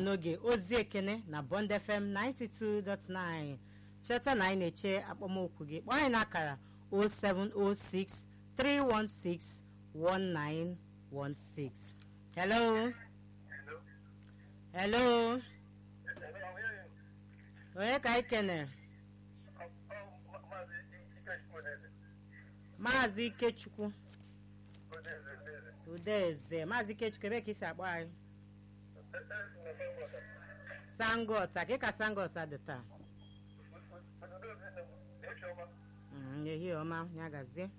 n'oge ozi ekene na bond fm 92.9 cheta na anyị na-eche akpọmokwu gị kpọọ anyị n'akara 0706 316 1916 hello hello onye ka anyị kene maazị ikechukwu udeze maazị ikechukwu ebe ka isi akpọ anyị sangota ka ka sangota dị taa Mm, ehihie ọma ya gazie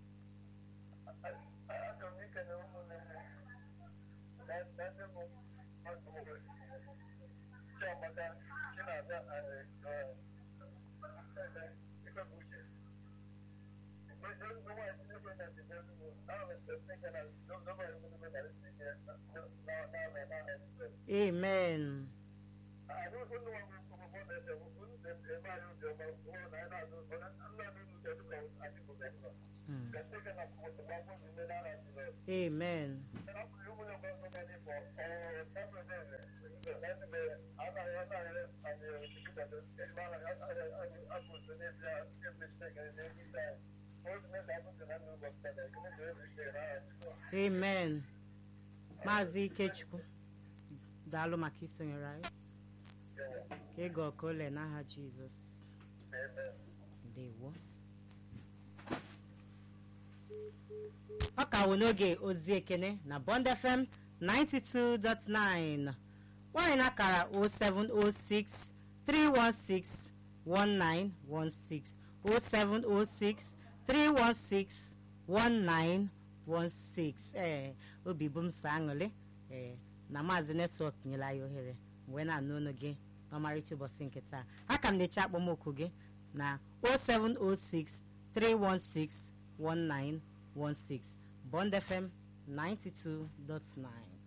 amen Mm. amen amen maazị ikechukwu daalụ maka isonyere anyị ka ịga ọka ole n'aha jizọs ndewo ọ ka wụ n'oge ozi ekene na bond fm 92.9 nwanyị na akara 0706 316 1916 0706 316 1916 ee obi bụ m so aṅụrị ee na maazị netwọk nyere anyị ohere mgbe na-anụ ọnụ gị n'ọmarịcha ụbọchị nke taa aka m na-eche akpọmokwu gị na 0706 316 1916 Bond FM 92.9